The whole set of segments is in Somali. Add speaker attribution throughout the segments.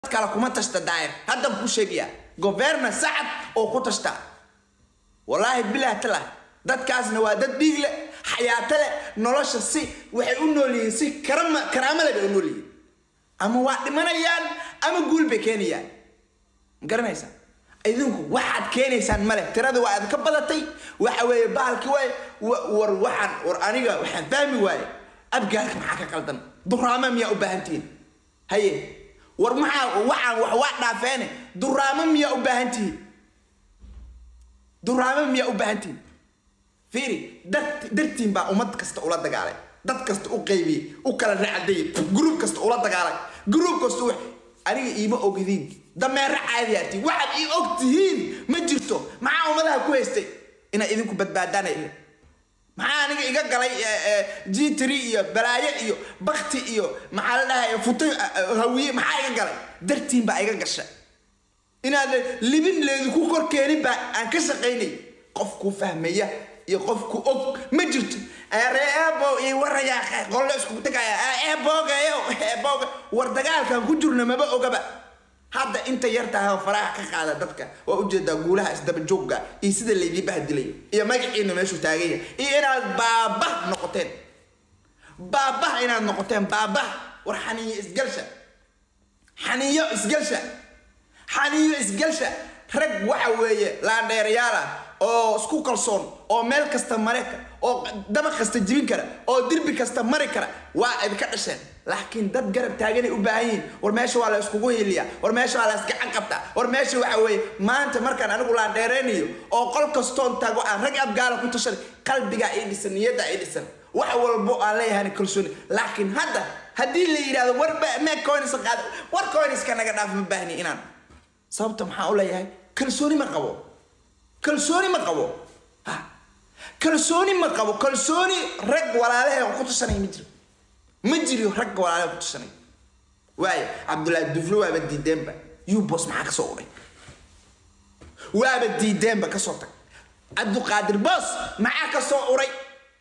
Speaker 1: kale kuma tashta daayir haddan kuu sheegaya governa sacad oo ku tashta wallaahi bilah tala dadkaasna waa dad dhiig leh xayaato leh nolosha si waxay u nool yihiin si karama karaamo leh bay u nool yihiin ama waa dhimanayaan ama guul bay keenayaan ma garanaysaa idinku waxaad keenaysaan male tirada waa aad ka badatay waxa weeye bahalki waay war waxaan war aniga waxaan fahmi waaye abgaalka maxaa ka qaldan duraama miyaa u baahantihiin haye war maxaa waxaan wax waa dhaafeene duraamo miyaa u baahantihiin duraamo miyaa u baahantihiin fiiri dad dartiin baa ummad kasta ula dagaalay dad kasta u qaybiyey u kala racdayay gruub kasta ula dagaalay gruub kasta u aniga iima ogdiin dameero caadiyaati waxaad ii og tihiin ma jirto maxaa ummadaha ku haystay inaad idinku badbaadaan maxaa aniga iga galay g tr iyo balaayo iyo bakti iyo maxaa la dhahay futo hawiye maxaa iga galay dartiin baa iga gasha inaad libin leedinku kor keenin baa aan ka shaqaynay qof ku fahmaya iyo qof ku og ma jirto reebo iyo warayaa qollo iskugu tagaya eeboogayo eebooga war dagaalkan ku jirna maba ogaba hadda inta yartahay faraha ka qaada dadka waa ujeedaa guulaha isdaba joogga iyo sida laydii bahdilayo iyo magaciina meeshuu taaganya iyo inaad baabah noqoteen baabah inaad noqoteen baabah war xaniyo isgalsha xaniyo isgalsha xaniyo isgalsha rag waxa weeye laandheerayaal ah oo isku kalsoon oo meel kasta mare kara oo dabaq kasta jibin kara oo dirbi kasta mari kara waa idinka dhasheen laakiin dad garab taaganay u baahan yihiin war meesha waa la iskugu hiliyaa war meesha waa la isgacan qabtaa war meesha waxa weeye maanta markaan anigu laan dheeraynayo oo qol kastoon tago aan rag abgaala ku tashaday qalbigaa ii dhisan niyaddaa ii dhisan wax walbo aan leeyahay kalsooni laakiin hadda haddii la yidhahdo war mee coins qaada war coinska naga dhaaf ma baahni inaan sababta maxaa u leeyahay kalsooni ma qabo kalsooni ma qabo ha kalsooni ma qabo kalsooni rag walaalahe ku tashanay ma jiro ma jiro rag walaalahe ku tashanay waayo cabdullaahi duflo waaba diideenba yubos maxaa kasoo uray waaba diideenba kasoo tag cabduqaadir boos maxaa kasoo uray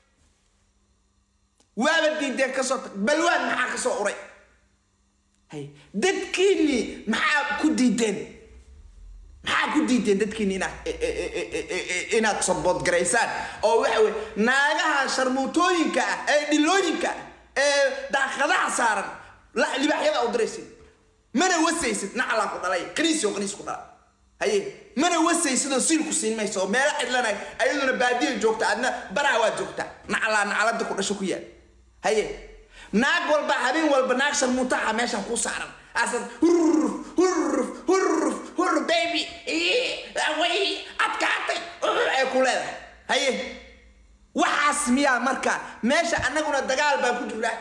Speaker 1: waaba diideen kasoo tag balwaan maxaa kasoo uray hay dadkiinii maxaa ku diideen maxaa ku diideen dadkiini inaad inaad saboodgaraysaan oo waxa weye naagaha sharmuutooyinka ah ee dhilooyinka ah ee daaqadaha saaran libaaxyada u diraysid mana wasaysid nacalaa ku dhalay qaniis oo qaniis ku dhala haye mana wasaysidoo siilku siin mayso oo meelo cidlanay ayaduna baadiya joogta adna baraha waa joogta nacalaa nacalada ku dhasho ku yaal haye naag walba habeen walba naag sharmuutaha meeshan ku saaran asad hurruf hurruf hurruf hurruf baby way adkaatay ay ku leedahay haye waxaas miyaa marka meesha annaguna dagaal baan ku jirnaa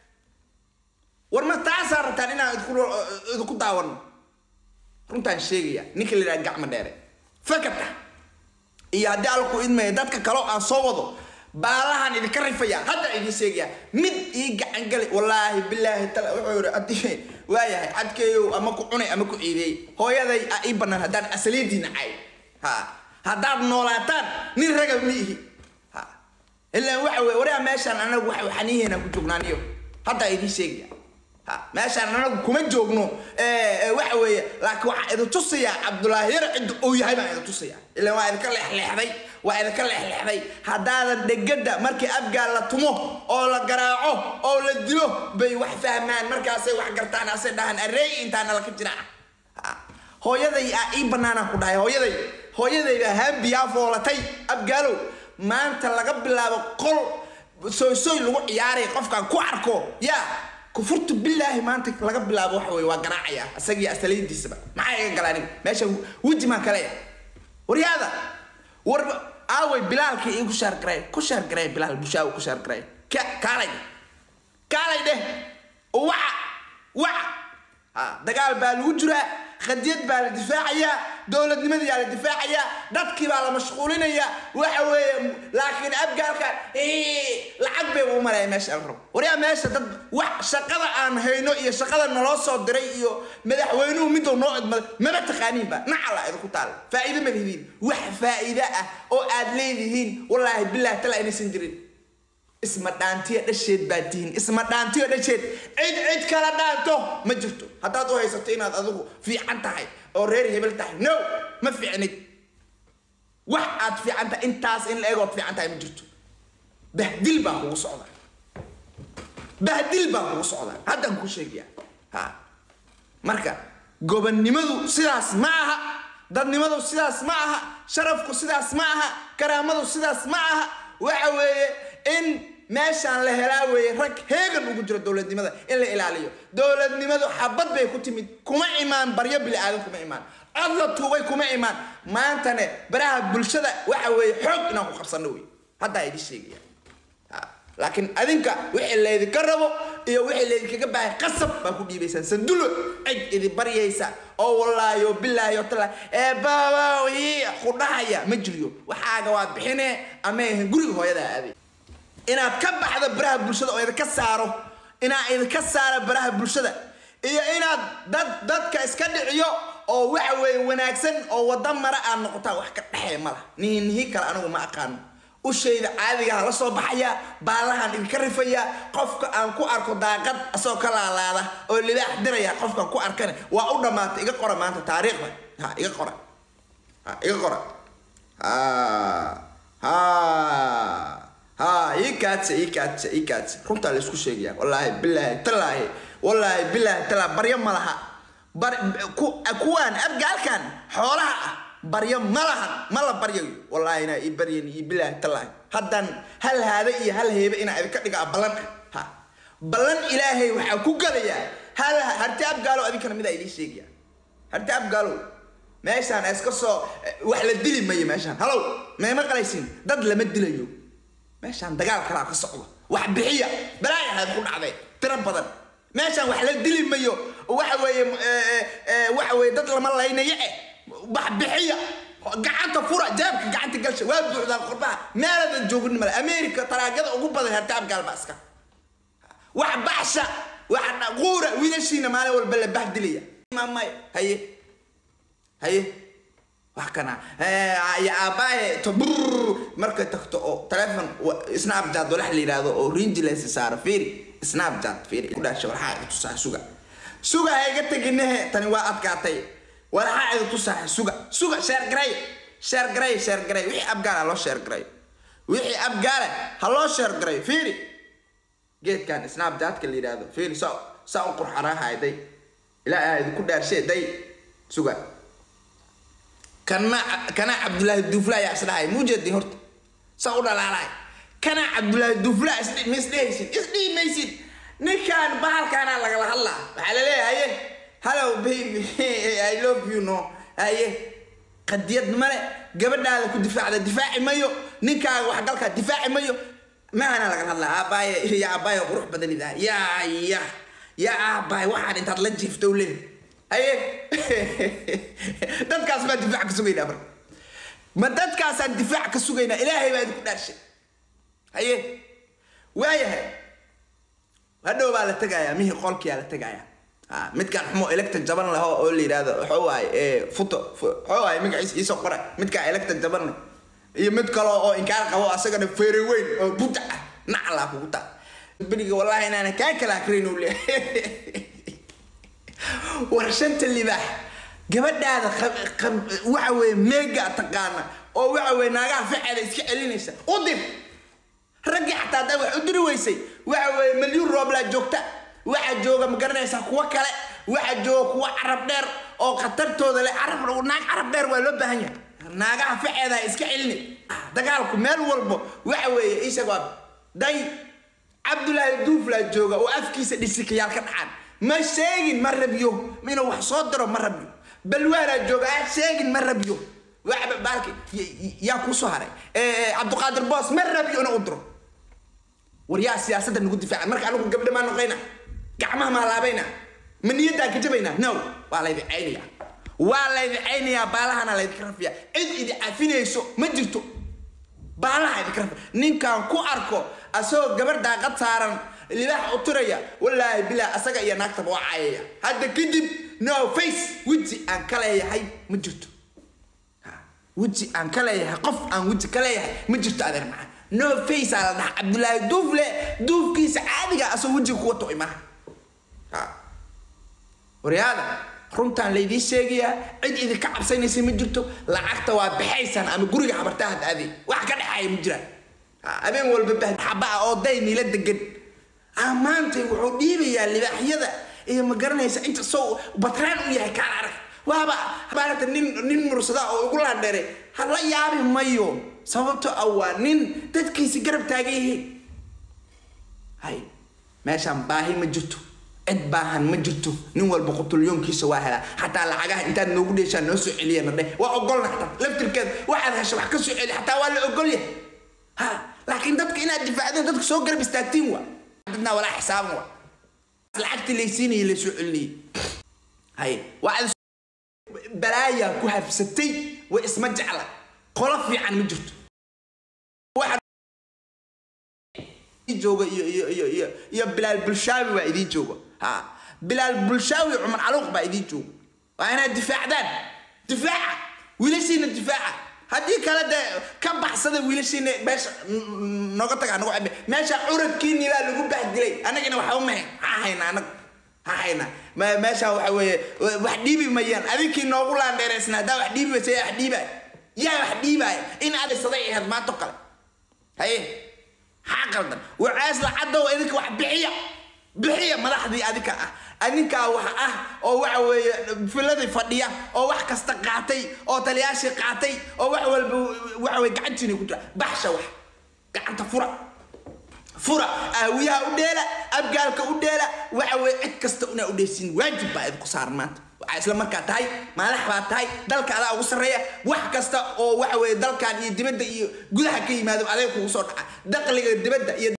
Speaker 1: war ma taasaa rabtaan inaan idinku daawano runtaan sheegaya ninka la yidhaha gacma dheere fakata iyo haddii alku idmaya dadka kaloo aan soo wado baalahan idinka rifaya hadda idin sheegaya mid ii gacan gali wallaahi bilaahi tala wuxuu yidhi haddii waayahay cadkeeyow ama ku cunay ama ku ciideey hooyaday a ii bannaan haddaan asaliidiina cay ha haddaad noolaataan nin raga ma ihi ha ilaan waxa weye waraa meeshaan anagu waxa xaniiheenaan ku joognaaniyo haddaa idiin sheegaya ha meeshaan anagu kuma joogno waxa weeye laakiin waxaa idin tusayaa cabdulaahi yar cidda uu yahay baan idin tusayaa ilaan waa idinka leexleexday waa idinka leexleexday haddaadan dhegada markii abgaal la tumo oo la garaaco oo la dilo bay wax fahmaan markaasay wax gartaan asay dhahaan areey intaana laka jira hooyaday a ii banaanaan ku dhahay hooyaday hooyadayda haambiyaa foolatay abgaalow maanta laga bilaabo qol soysoy lagu ciyaaray qofkaan ku arko yaa kufurtu bilaahi maanta laga bilaabo waxa weye waa garaacaya isagii asalidiisaba maxaa iga gala aniga meesha weji maan kaleya waryaada war aaway bilaalkii ii ku shaargaray ku shaargaray bilaal bushaawi ku shaargaray ka kaalay kaalay dheh waca waca ha dagaal baa lagu jiraa qadiyad baa la difaacayaa dowladnimadiyaa la difaacayaa dadkii baa la mashquulinayaa waxa weeye laakiin abgaalka lacag bay u malaya meesha la rabo waryaa meesha dad wax shaqada aan hayno iyo shaqada naloo soo diray iyo madaxweynuhu miduu noo idmaday maba taqaaniinba nacala idinku taal faa'iido ma lihidiin wax faa'iide ah oo aad leedihiin wallaahi bilaahi tala inaysan jirin isma dhaantiya dhasheed baa tihin isma dhaantiyo dhasheed cid cid kala dhaanto ma jirto haddaad u haysato inaad adigu fiican tahay oo reer hebel tahay no ma fiicnid wax aad fiican tahay intaas in la egood fiican tahay ma jirto bahdil baa kugu socda bahdil baa kugu socda haddaan kuu sheegaya ha marka gobonnimadu sidaas ma aha dadnimadu sidaas ma aha sharafku sidaas ma aha karaamadu sidaas ma aha waxa weeye in meeshaan la helaa weeye rag heegan ugu jiro dowladnimada in la ilaaliyo dowladnimadu xabad bay ku timid kuma imaan baryo bili aadan kuma imaan cod la tuubay kuma imaan maantane baraha bulshada waxa weeye xoog inaan ku qabsano wey haddaa idin sheegaya laakiin adinka wixii laydinka rabo iyo wixii laydinkaga baahay qasab baa ku dhiibaysaan sandulo cid idin baryaysa oo wallaahi oo bilaahi oo tala ee baabaw ii khudhahaya ma jiriyo waxaaga waa bixine ama ahan guriga hooyadaa aaday inaad ka baxdo baraha bulshada oo idinka saaro inaad idinka saara baraha bulshada iyo inaad dad dadka iska dhiciyo oo waxa weeye wanaagsan oo wada mara aad noqotaa wax ka dhexee ma lah nihi nihi kale anigu ma aqaano ushayda caadigaha la soo baxaya baalahan idinka rifaya qofka aan ku arko daaqad asagoo ka laalaada oo libaax diraya qofkaan ku arkane waa u dhammaatay iga qora maanta taariikhda ha iga qora ha iga qora ha ha ha ii kaadsa ii kaadsa ii kaadsa runtaa la isku sheegaya wallaahi bilaahi talaahi wallaahi bilaahi talaa baryo ma laha bar ku kuwaan abgaalkan xoolaha ah baryo ma lahan ma la baryayo wallaahi inaa ii baryan ii bilaahi talaahi haddaan hal haada iyo hal heebe inaa idinka dhigaa ballan ah ha ballan ilaahay waxaa ku galayaa hal harti abgaalo adinkana midaa idiin sheegaya harti abgaalo meeshaan iska soo wax la dili mayo meeshaan halow meema qalaysin dad lama dilayo meeshaan dagaal kalaa ka socdo wax bixiya balaaya ahayd ku dhacday tiro badan meeshaan wax la dili mayo waxa weeye waxa weeye dad lama laynayo eh wax bixiya gacanta fura jeebka gacanta galsha waa buuxdaan qurbaha meeladan joogin male america taraagada ugu badan hartaab gaalba iska wax baxsha wax quura wiilashiina maalin walba la bahdilaya maamay haye haye wax kana ya aabaaye to brr markay tagto oo telefon snapchat walax la yidhaahdo oo rinjilaysa saaro fiiri snapchat fiiri ku dhaasha waxaa iga tusaa suga suga ha iga teginahe tani waa adkaatay waxaa iga tusaa suga suga sheer garay sheer garay sheer garay wixii abgaala loo sheer garay wixii abgaale ha loo sheer garay fiiri geedkan snapchatka la yidhaahdo fiiri saa saa u qurxanaahay day ilaa aa idinku dhaarshee day suga kana kana cabdullaahi duufla ayaa isdhahay muujeedin horta saa u dhalaalahay kana cabdullaahi duufla ma isdhehaysid isdhihi maysid ninkan bahalkaana lagala hadlaa waxaa la leeyahay haye hello baby i love you no haye qadiyad male gabadhaada ku difaacda difaaci mayo ninkaaga waxgalkaa difaaci mayo mahana lagala hadlaa aabaaye ya aabaaye qurux badan idaa yaa ya ya aabaaye waxaan intaad la jiifto le haye dadkaas baa difaac ka sugaynaa marka ma dadkaasaan difaac ka sugaynaa ilaahay baa idinku dhaarshay haye waayahay hadhow baa la tegayaa mihii qolkiyaa la tegayaa ha midkaan xumo electa jaban laho oo la yidhaahdo waxuu waaye futo waxuu waaye magaciisa iisoo qora midkaan electa jaban iyo mid kale oo inkaar qabo asagana feere weyn oo buta ah naclaa kugu taa beriga wallaahi inaana kaa kala akrin uu leeyahay war shanta libaax gabadhaada waxa weeye meega taqaana oo waxa weye naagaha faceeda iska celinaysa u dir raggii xataa haddaa wax u diri weysay waxa weeye milyuun rooblaa joogta waxaa jooga ma garanaysaa kuwo kale waxaa jooga kuwo carab dheer oo khatartooda leh carab naag carab dheer waa loo baahan yahay naagaha faceeda iska celini dagaalku meel walbo waxa weeye isag waa day cabdullaahi duuflaa jooga oo afkiisa dhisikayaal ka dhacaan ma sheegin ma rabyo inuu wax soo diro ma rabyo balwaanaa jooga a sheegin ma rabyo waxba baalki yaa kuusoo haray cabdiqaadir boos ma rabyo inuu u diro war yaa siyaasadda nagu difaaca marka anigu gabdha maa noqayna gacmaha maa laabayna ma niyaddaan ka jabaynaa no waa laydin caynaya waa laydin caynayaa baalahana laydinka rafiya cid idi cafinayso ma jirto baalaha idinka rafiya ninkaan ku arko asagoo gabar daaqad saaran libaax u tiraya wallaahi bilaa asaga iyo naagtaba waa caayaya hadda kadib no face weji aan ka leeyahay ma jirto weji aan ka leeyahay qof aan weji ka leeyahay ma jirto adeer macaan no face aa la dhaha cabdulaahi duufle duufkiisa caadiga asoo wejiga kuwa to'y maaha Ha. waryaada runtaan laydiin sheegayaa cid idinka cabsanaysa ma jirto lacagta waa baxaysaan ama guriga habartaa had aadey wax ka dhexaaya ma jiraan Ha, habeen walba bahxaba ah oo day nila degan ah maanta wuxuu dhiibayaa libaaxyada iyo ma garanaysa inta soo batraan u yahay kaan arag waaba maarata nin nin mursada oo ugu laandheeray hala yaabi mayo sababto ah waa nin dadkiisi garab taagan yihiin hay meeshaan baahi ma jirto cid baahan ma jirto nin walba qutulyoonkiisa waa helaa xataa lacagaha intaad noogu dheeshaan noo soo celiyana dheh waa ogolna xataa laftirkeeda waxaad hesho wax ka soo celi xataa waa la ogolyahay ha laakiin dadka inaad difaacdeen dadka soo garab istaagtiin waa dadna walaa xisaaban waa lacagtii laysiinayay laysoo celinayay hay waa balaayaa ku habsatay way isma jecla qolo fiican ma jirto Waxa idin jooga iyo iyo iyo iyo iyo bilaal bulshaawi baa idiin jooga ha bilaal bulshaawi cumar caluuq baa idiin jooga waa inaad difaacdaan difaaca wiilashiina difaaca haddii kale dee ka baxsada wiilashiina meesha n- n- nooga taga nagu cabe meesha curadkiini baa lagu bahdilay annagina waxba mahe ha hayna annaga ha hayna Me- meesha waxa weeye wax dhiibi mayaan adinkii noogu laandheeraysna haddaa wax dhiibi waysa yaa wax dhiibaya yaa wax dhiibaya in aad isaday ahayd maanto kale haye maxaa qaldan wacaas lacadow idinka wax bixiya bixiya madaxdii adinka ah adinkaa wax ah oo waxa weeye filadii fadhiya oo wax kasta qaatay oo taliyaashii qaatay oo wax walba waxa weye gacantiina ku jira baxsha wax gacanta fura fura aawiyaha u dheela abgaalka u dheela waxa weye cid kasta inaa u dheesiin waajib baa idinku saaran maanta waxaa isla markaa tahay madax baa tahay dalka adaa ugu sarreeya wax kasta oo waxa weye dalkan iyo dibadda iyo gudaha ka yimaado adeeg kugu soo dhaca dakhliga dibadda iyo